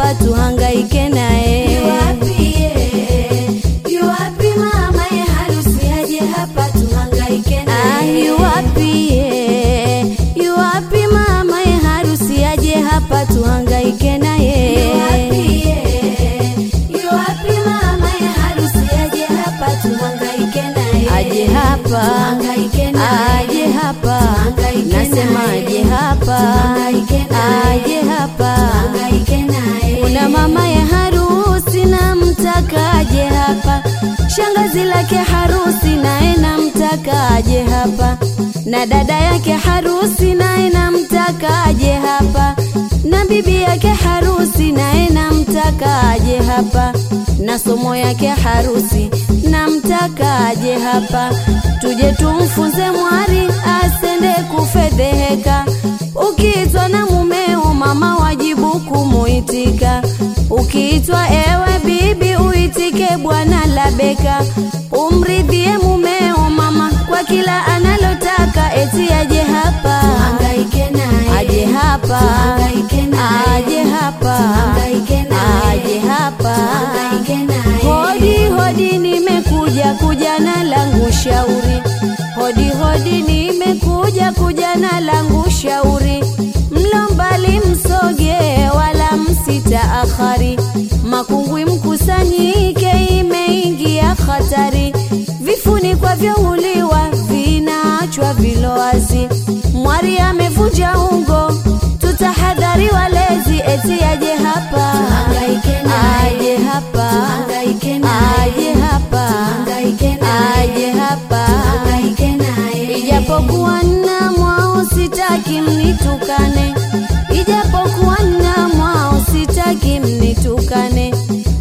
hapa tuhangaike naye. Yuwapi ye? Yuwapi mama ye harusi aje hapa tuhangaike Ah, naye? yuwapi ye? Yuwapi mama ye harusi aje hapa tuhangaike naye. Yuwapi ye? Yuwapi mama ye harusi aje hapa tuhangaike naye? Aje hapa, Tuhangaike naye. aje hapa, Tuhangaike nasema naye. aje hapa, Tuhangaike naye. aje hapa. Tuhangaike naye. Kuna mama ya harusi na mtaka aje hapa, shangazi lake harusi naye namtaka aje hapa, na dada yake harusi naye namtaka aje hapa, na bibi yake harusi naye namtaka aje hapa, na somo yake harusi namtaka aje hapa, tuje tumfunze mwari asende kufedheheka. Ukiitwa na mumeo mama wajibu kumuitika, ukiitwa ewe bibi uitike bwana labeka, umridhie mumeo mama kwa kila analotaka, eti aje hapa Tuhangaike naye. aje hapa Tuhangaike naye. aje hapa Tuhangaike naye. aje hapa Tuhangaike naye. Hodi hodi, nimekuja kuja na langu shauri. Hodi hodi, nimekuja kuja na langu shauri. Mlo mbali msoge, wala msitaakhari. Makungwi mkusanyike, imeingia hatari. Vifunikwa vyauliwa, vinaachwa vilowazi. Mwari amevunja ungo, tutahadhari walezi, eti aje hapa Tuhangaike naye. aje hapa Tuhangaike naye. aje hapa Tuhangaike naye. aje hapa Tuhangaike naye. ijapokuwa nna mwao sitaki mnitukane ijapokuwa nna mwao sitaki mnitukane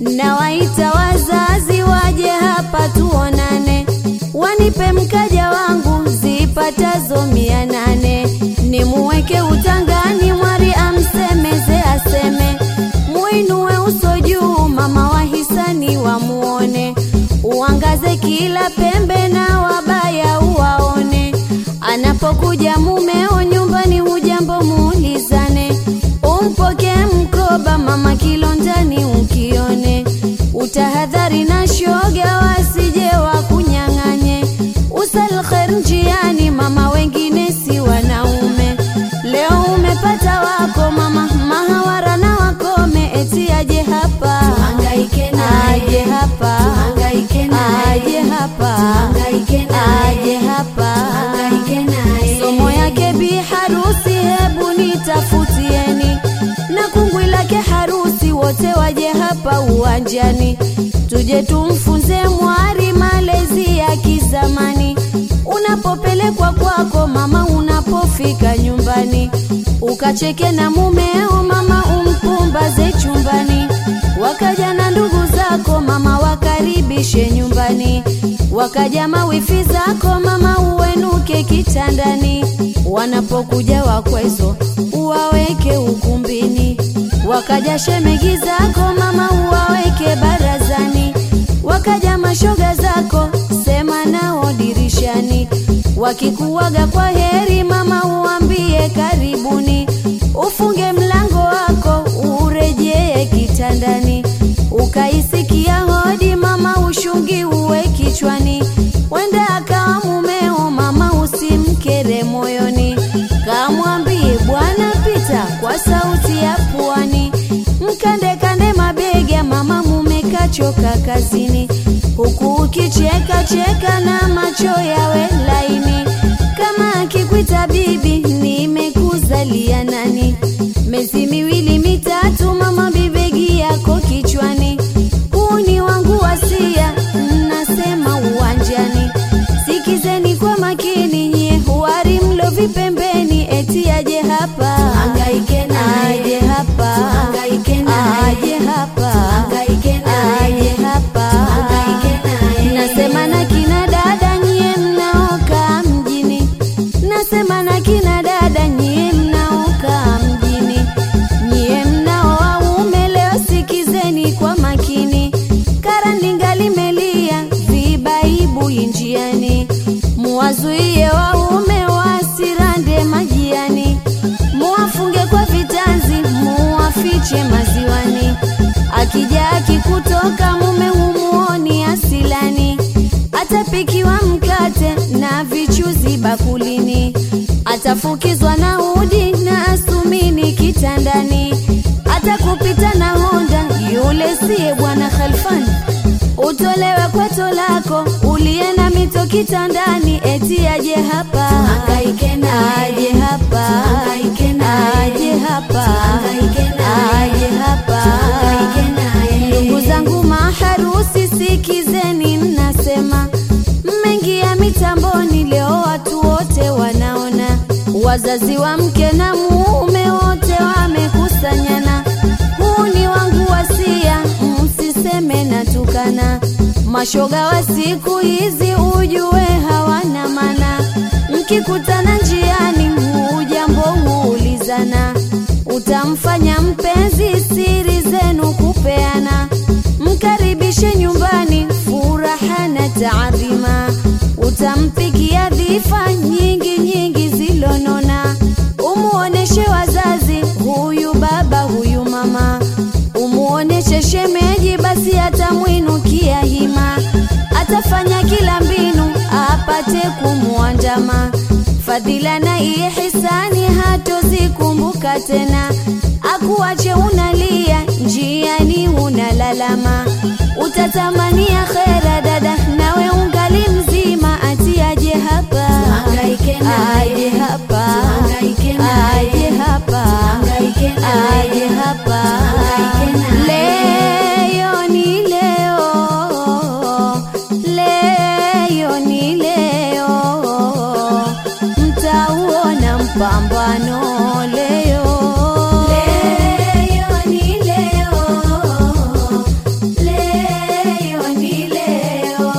nawaita wazazi waje hapa tuonane wanipe mkaja wangu zipatazo mia nane nimuweke utangani mwari amsemeze aseme muinue uso juu mama wa hisani wamuone uangaze kila pembe na wabaya uwaone anapokuja mumeo nyumbani hujambo muulizane umpoke mkoba mama kilondani ukione utahadhari na shoga wasije wakunyang'anye usal khair njiani mama wengine si wanaume leo umepata wako mama mahawara na wakome eti aje hapa Tuhangaike naye. aje hapa Tuhangaike naye. aje hapa Tuhangaike naye. aje hapa Tuhangaike naye. somo yake bi harusi hebu nitafutieni na kungwi lake harusi wote waje hapa uwanjani tuje tumfunze mwari malezi ya kizamani unapopelekwa kwako mama unapofika nyumbani ukacheke na mumeo mama umpumbaze chumbani wakaja na ndugu zako mama wakaribishe nyumbani wakaja mawifi zako mama uwenuke kitandani wanapokuja wakwezo uwaweke ukumbini wakaja shemegi zako mama uwaweke barazani wakaja mashoga zako sema nao dirishani wakikuwaga kwa heri mama uambie karibuni ufunge mlango wako urejee kitandani ukaisikia hodi mama ushungi uwe kichwani wenda akawa mumeo mama usimkere moyoni kamwambie bwana pita kwa sauti ya pwani mkande kande mabega mama mume kachoka kazini huku ukicheka cheka na macho yawe laini kama akikuita bibi nimekuzalia nani miezi miwili mitatu mama bibegi yako kichwani huu ni wangu wasia nasema uwanjani sikizeni kwa makini nye huari mlo vipembeni eti aje hapa Tuhangaike naye. aje hapa Tuhangaike naye. aje hapa Tuhangaike naye. aje hapa Tuhangaike naye. nasema na kina dada nyie mnaoka mjini nasema na kina dada nyie mnaoka mjini nyie mnao waume leo sikizeni kwa makini karandinga limelia vibaibu njiani muwazuie waume wasirande majiani muwafunge kwa vitanzi muwafiche maziwani akija akikutoka mume humuoni asilani atapikiwa mkate na vichuzi bakulini atafukizwa na udi na asumini kitandani atakupita na honda yule siye bwana khalfani utolewe kwato lako uliye na mito kitandani eti aje hapa Tuhangaike naye. aje hapa Tuhangaike naye. aje hapa Tuhangaike naye. aje hapa Tuhangaike naye. ndugu zangu maharusi sikizeni mnasema mmeingia mitamboni leo watu wote wanaona wazazi wa mke na mume wote wamekusanyana huu ni wangu wasia msiseme natukana mashoga wa siku hizi ujue hawana mana mkikutana njiani hujambo huulizana utamfanya mpenzi siri zenu kupeana mkaribishe nyumbani furaha na taadhima utampikia dhifa nyingi nyingi zilonona umuoneshe wazazi huyu baba huyu mama umuoneshe shemeji basi atamwinukia hima atafanya kila mbinu apate kumwandama fadhila na ihisani hatozikumbuka tena akuache unalia njiani unalalama utatamania khera dada nawe ungali mzima ati aje hapa Tuhangaike naye. aje hapa Tuhangaike naye. aje hapa Tuhangaike naye. aje hapa Tuhangaike naye. leo ni leo leo ni leo mtauona mpambano leo Leo ni leo. Leo ni leo.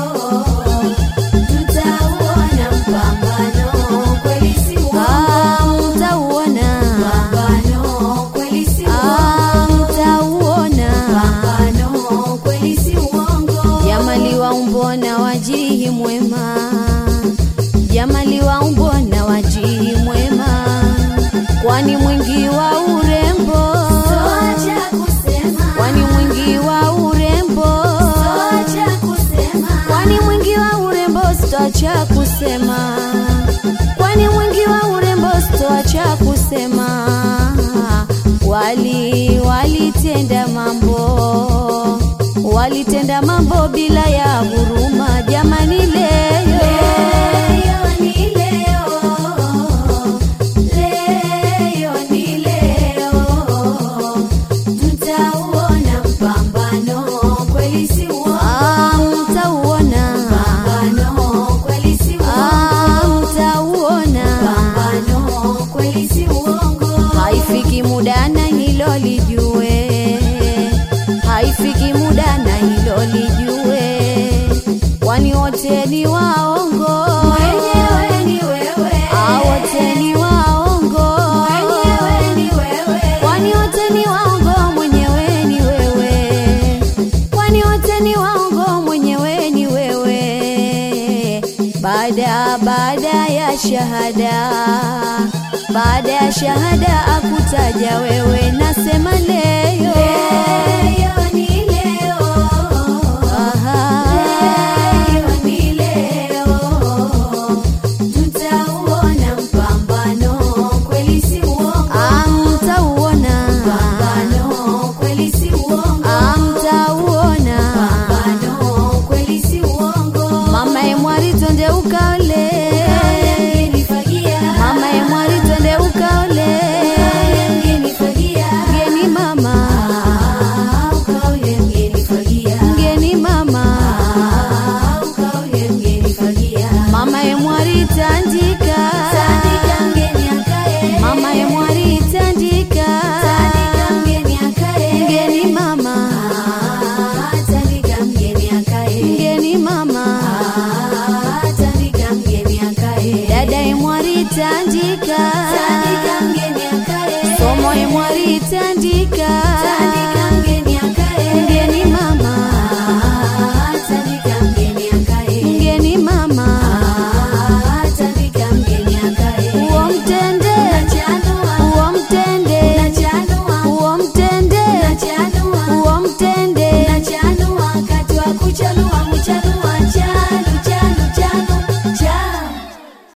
Tutauona mpambano kweli si uongo. Ah, mtauona Mpambano kweli si Ah, uongo. mtauona Mpambano kweli si uongo. jamali wa umbona wajihi mwema jamali wa umbona wajihi mwema kwani mwingi wa urembo Toacha kusema. kwani mwingi wa urembo Toacha kusema. kwani mwingi wa urembo sitoacha kusema kwani mwingi wa urembo sitoacha kusema wali walitenda mambo walitenda mambo bila ya huruma jamani leo Leo ni leo. Leo ni leo. Tutauona mpambano kweli si uongo. Ah, mtauona Mpambano kweli si uongo. Ah, mtauona Mpambano kweli si uongo. haifiki muda na hilo lijue haifiki muda na hilo lijue kwani wote ni waongo Mwenyewe ni wewe. Ah, wote ni waongo Mwenyewe ni wewe. kwani wote ni waongo mwenyewe ni wewe kwani wote ni waongo mwenyewe ni wewe baada baada ya shahada baada ya shahada akutaja wewe nasema leo Leo ni leo. Aha. Leo ni leo. Tutauona mpambano kweli si uongo. Ah, mtauona Mpambano kweli si uongo. Ah, mtauona Mpambano kweli si uongo. mama emwari twende ukaole Mgenifagia. mama emwari twende ukaole Mgenifagia. mgeni mama Ah, ukaule mgenifagia. mgeni mama Ah, ukaule mgenifagia. mama emwari tandika Tandika mgeni akae. mama emwari tandika Tandika mgeni akae. mgeni mama Ah, tandika mgeni akae. mgeni mama Ah, tandika mgeni akae. dada emwari tandika Tandika mgeni akae. somo emwari tandika